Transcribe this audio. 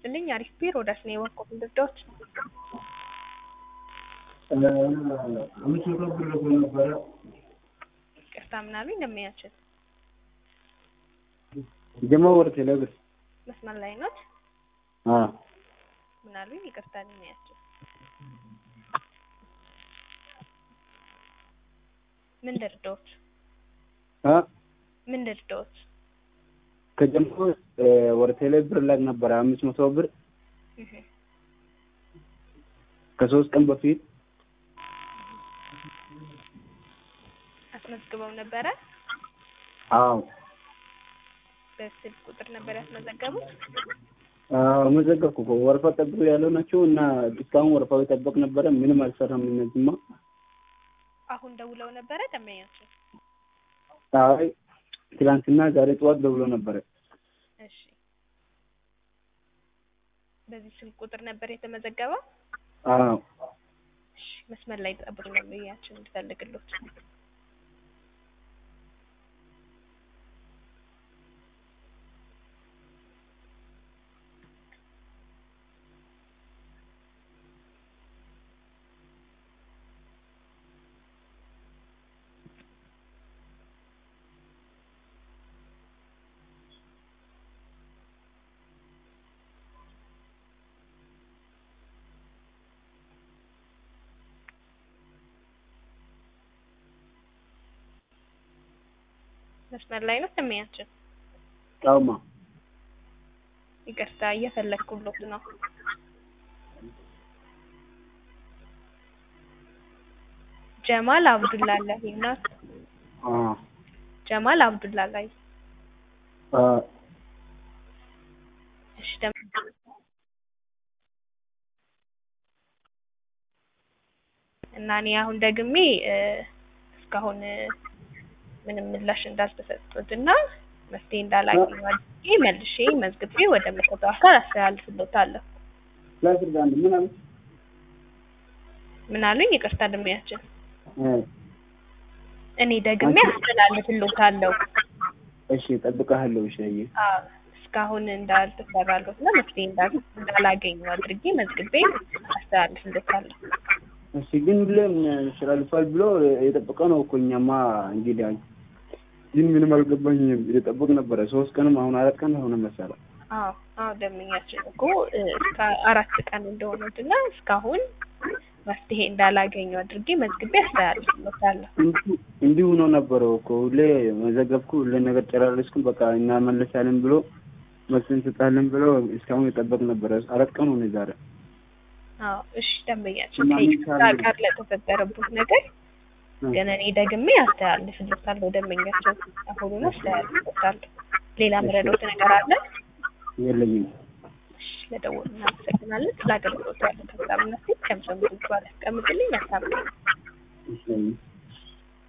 ይስጥልኝ። አሪፍ ቢሮ ወዳስ ነው የወርቁት ልርዳዎት? አምስት መቶ ብር ልኮ ነበረ። ይቅርታ ምናሉኝ እንደሚያችል ጀማ ወር ቴሌብር መስመር ላይ ኖት አ ምናሉኝ? ይቅርታ እንደሚያችል ምን ልርዳዎት? አ ምን ልርዳዎት? ከጀማ ወር ቴሌብር ላይ ነበረ አምስት መቶ ብር እህ ከሶስት ቀን በፊት አስመዝግበው ነበረ። አዎ በስልክ ቁጥር ነበር ያስመዘገቡት። አዎ መዘገብኩ እኮ ወረፋ ጠብቁ ያለው ናቸው እና እስካሁን ወረፋው የጠበቅ ነበረ። ምንም አልሰራም። እነዚህማ አሁን ደውለው ነበረ ደንበኛቸው። አይ ትላንትና ዛሬ ጠዋት ደውሎ ነበረ። እሺ በዚህ ስልክ ቁጥር ነበር የተመዘገበው። አዎ እሺ መስመር ላይ ጠብቁ ነው ብያችን እንድፈልግሎት መስመር ላይ ነው ደንበኛችን። አውማ ይቅርታ እየፈለግኩሎት ነው። ጀማል አብዱላላሂ ናት። አ ጀማል አብዱላላሂ አ እሺ ደም እና እኔ አሁን ደግሜ እ እስካሁን እ ምንም ምላሽ እንዳልተሰጡት እና መፍትሄ እንዳላገኙ አድርጌ መልሼ መዝግቤ ወደ መሰጠው አካል አስተላልፍሎታለሁ። ላስር ጋር ምን አለ ምን አሉኝ? ይቅርታ ደንበኛችን እ እኔ ደግሜ አስተላልፍሎታለሁ። እሺ እጠብቅሃለሁ። እሺ አየህ አዎ እስካሁን እንዳልተሰራሎት እና መፍትሄ እንዳል- እንዳላገኙ አድርጌ መዝግቤ አስተላልፍሎታለሁ። እሺ ግን ሁሌም ያስተላልፋል ብሎ የጠበቀ ነው እኮ እኛማ እንግዲህ አይ ግን ምንም አልገባኝም። የጠበቅ ነበረ ሶስት ቀንም አሁን አራት ቀን ሆነ መሰለህ። አዎ አዎ ደንበኛችን እኮ እ እስከ አራት ቀን እንደሆኑት እና እስካሁን መፍትሄ እንዳላገኙ አድርጌ መዝግቤ አስተላልፍሎታለሁ። እንዲሁ- እንዲሁ ነው ነበረው እኮ ሁሌ መዘገብኩ ሁሌ ነገር ጨራረስኩ በቃ እናመለሳለን ብሎ መልስ እንሰጣለን ብሎ እስካሁን የጠበቅ ነበረ። አራት ቀን ሆነ ዛሬ። አዎ እሺ ደንበኛችን እና ምን ከይቅርታ ይቻላል? ጋር ለተፈጠረበት ነገር ግን እኔ ደግሜ አስተላልፍሎታለሁ። ደንበኛቸው አሁኑን አስተላልፍሎታለሁ። ሌላ ምረዶት ነገር አለ? የለኝም። እሺ ለደወሉ እናመሰግናለን። ስለ አገልግሎቱ ያለ ተግባርነት ከምሰሙ ባል ያስቀምጥልኝ መልካም ቀን። የለኝም።